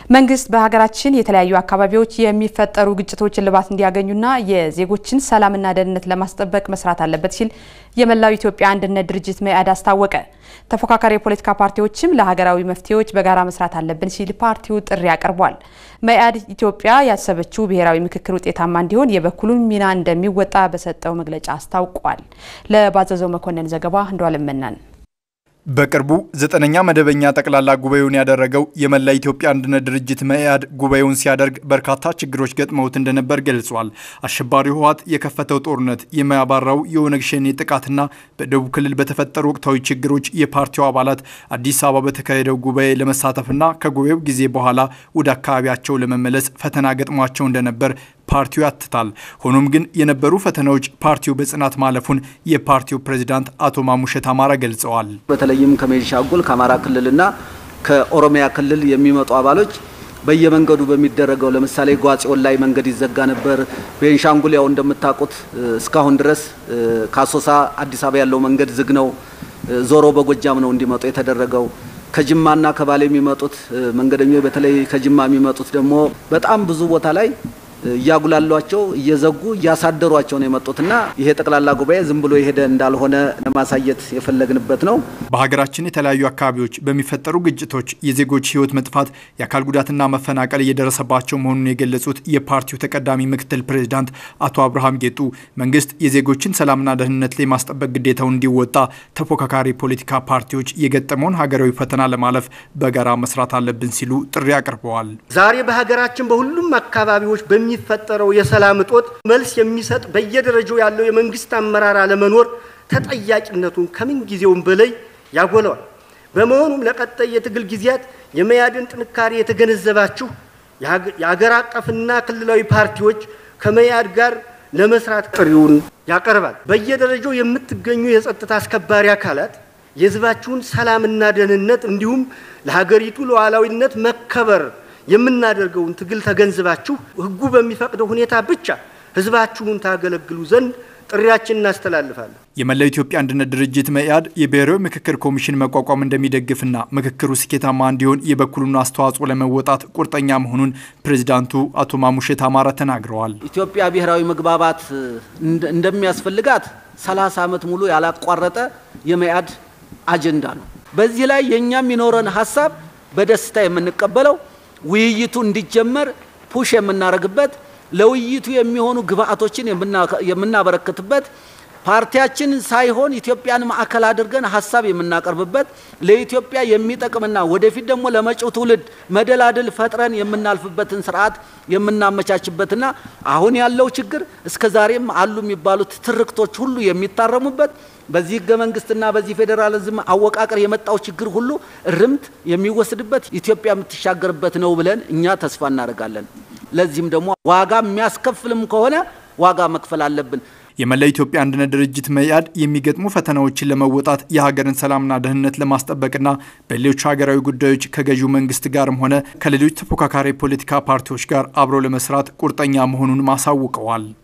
መንግስት በሀገራችን የተለያዩ አካባቢዎች የሚፈጠሩ ግጭቶች እልባት እንዲያገኙና የዜጎችን ሰላምና ደህንነት ለማስጠበቅ መስራት አለበት ሲል የመላው ኢትዮጵያ አንድነት ድርጅት መኢአድ አስታወቀ። ተፎካካሪ የፖለቲካ ፓርቲዎችም ለሀገራዊ መፍትሄዎች በጋራ መስራት አለብን ሲል ፓርቲው ጥሪ አቅርቧል። መኢአድ ኢትዮጵያ ያሰበችው ብሔራዊ ምክክር ውጤታማ እንዲሆን የበኩሉን ሚና እንደሚወጣ በሰጠው መግለጫ አስታውቋል። ለባዘዘው መኮንን ዘገባ እንደዋለም መናን በቅርቡ ዘጠነኛ መደበኛ ጠቅላላ ጉባኤውን ያደረገው የመላ ኢትዮጵያ አንድነት ድርጅት መኢአድ ጉባኤውን ሲያደርግ በርካታ ችግሮች ገጥመውት እንደነበር ገልጿል። አሸባሪው ህወሓት የከፈተው ጦርነት፣ የማያባራው የኦነግ ሸኔ ጥቃትና በደቡብ ክልል በተፈጠሩ ወቅታዊ ችግሮች የፓርቲው አባላት አዲስ አበባ በተካሄደው ጉባኤ ለመሳተፍና ከጉባኤው ጊዜ በኋላ ወደ አካባቢያቸው ለመመለስ ፈተና ገጥሟቸው እንደነበር ፓርቲው ያትታል። ሆኖም ግን የነበሩ ፈተናዎች ፓርቲው በጽናት ማለፉን የፓርቲው ፕሬዚዳንት አቶ ማሙሸት አማራ ገልጸዋል። በተለይም ከቤንሻንጉል ከአማራ ክልልና ከኦሮሚያ ክልል የሚመጡ አባሎች በየመንገዱ በሚደረገው ለምሳሌ ጓጽዮን ላይ መንገድ ይዘጋ ነበር። ቤንሻንጉል ያው እንደምታውቁት እስካሁን ድረስ ከአሶሳ አዲስ አበባ ያለው መንገድ ዝግ ነው። ዞሮ በጎጃም ነው እንዲመጡ የተደረገው። ከጅማና ከባሌ የሚመጡት መንገደኞች በተለይ ከጅማ የሚመጡት ደግሞ በጣም ብዙ ቦታ ላይ እያጉላሏቸው እየዘጉ እያሳደሯቸው ነው የመጡትና ይሄ ጠቅላላ ጉባኤ ዝም ብሎ የሄደ እንዳልሆነ ለማሳየት የፈለግንበት ነው። በሀገራችን የተለያዩ አካባቢዎች በሚፈጠሩ ግጭቶች የዜጎች ሕይወት መጥፋት፣ የአካል ጉዳትና መፈናቀል እየደረሰባቸው መሆኑን የገለጹት የፓርቲው ተቀዳሚ ምክትል ፕሬዚዳንት አቶ አብርሃም ጌጡ መንግስት የዜጎችን ሰላምና ደህንነት ላይ ማስጠበቅ ግዴታውን እንዲወጣ ተፎካካሪ ፖለቲካ ፓርቲዎች የገጠመውን ሀገራዊ ፈተና ለማለፍ በጋራ መስራት አለብን ሲሉ ጥሪ አቅርበዋል። ዛሬ በሀገራችን በሁሉም አካባቢዎች የሚፈጠረው የሰላም እጦት መልስ የሚሰጥ በየደረጃው ያለው የመንግስት አመራር አለመኖር ተጠያቂነቱን ከምን ጊዜውም በላይ ያጎለዋል። በመሆኑም ለቀጣይ የትግል ጊዜያት የመኢአድን ጥንካሬ የተገነዘባችሁ የአገር አቀፍና ክልላዊ ፓርቲዎች ከመኢአድ ጋር ለመስራት ጥሪውን ያቀርባል። በየደረጃው የምትገኙ የጸጥታ አስከባሪ አካላት የህዝባችሁን ሰላምና ደህንነት እንዲሁም ለሀገሪቱ ሉዓላዊነት መከበር የምናደርገውን ትግል ተገንዝባችሁ ህጉ በሚፈቅደው ሁኔታ ብቻ ህዝባችሁን ታገለግሉ ዘንድ ጥሪያችን እናስተላልፋለን። የመላው ኢትዮጵያ አንድነት ድርጅት መኢአድ የብሔራዊ ምክክር ኮሚሽን መቋቋም እንደሚደግፍና ምክክሩ ስኬታማ እንዲሆን የበኩሉን አስተዋጽኦ ለመወጣት ቁርጠኛ መሆኑን ፕሬዚዳንቱ አቶ ማሙሸት አማረ ተናግረዋል። ኢትዮጵያ ብሔራዊ መግባባት እንደሚያስፈልጋት 30 ዓመት ሙሉ ያላቋረጠ የመኢአድ አጀንዳ ነው። በዚህ ላይ የእኛ የሚኖረን ሀሳብ በደስታ የምንቀበለው ውይይቱ እንዲጀመር ፑሽ የምናደርግበት ለውይይቱ የሚሆኑ ግብአቶችን የምናበረክትበት ፓርቲያችን ሳይሆን ኢትዮጵያን ማዕከል አድርገን ሀሳብ የምናቀርብበት ለኢትዮጵያ የሚጠቅምና ወደፊት ደግሞ ለመጪው ትውልድ መደላድል ፈጥረን የምናልፍበትን ስርዓት የምናመቻችበትና አሁን ያለው ችግር እስከ ዛሬም አሉ የሚባሉት ትርክቶች ሁሉ የሚታረሙበት በዚህ ህገ መንግስትና በዚህ ፌዴራሊዝም አወቃቀር የመጣው ችግር ሁሉ እርምት የሚወስድበት ኢትዮጵያ የምትሻገርበት ነው ብለን እኛ ተስፋ እናደርጋለን። ለዚህም ደግሞ ዋጋ የሚያስከፍልም ከሆነ ዋጋ መክፈል አለብን። የመላ ኢትዮጵያ አንድነት ድርጅት መኢአድ የሚገጥሙ ፈተናዎችን ለመወጣት የሀገርን ሰላምና ደህንነት ለማስጠበቅና በሌሎች ሀገራዊ ጉዳዮች ከገዢው መንግስት ጋርም ሆነ ከሌሎች ተፎካካሪ ፖለቲካ ፓርቲዎች ጋር አብሮ ለመስራት ቁርጠኛ መሆኑን ማሳውቀዋል።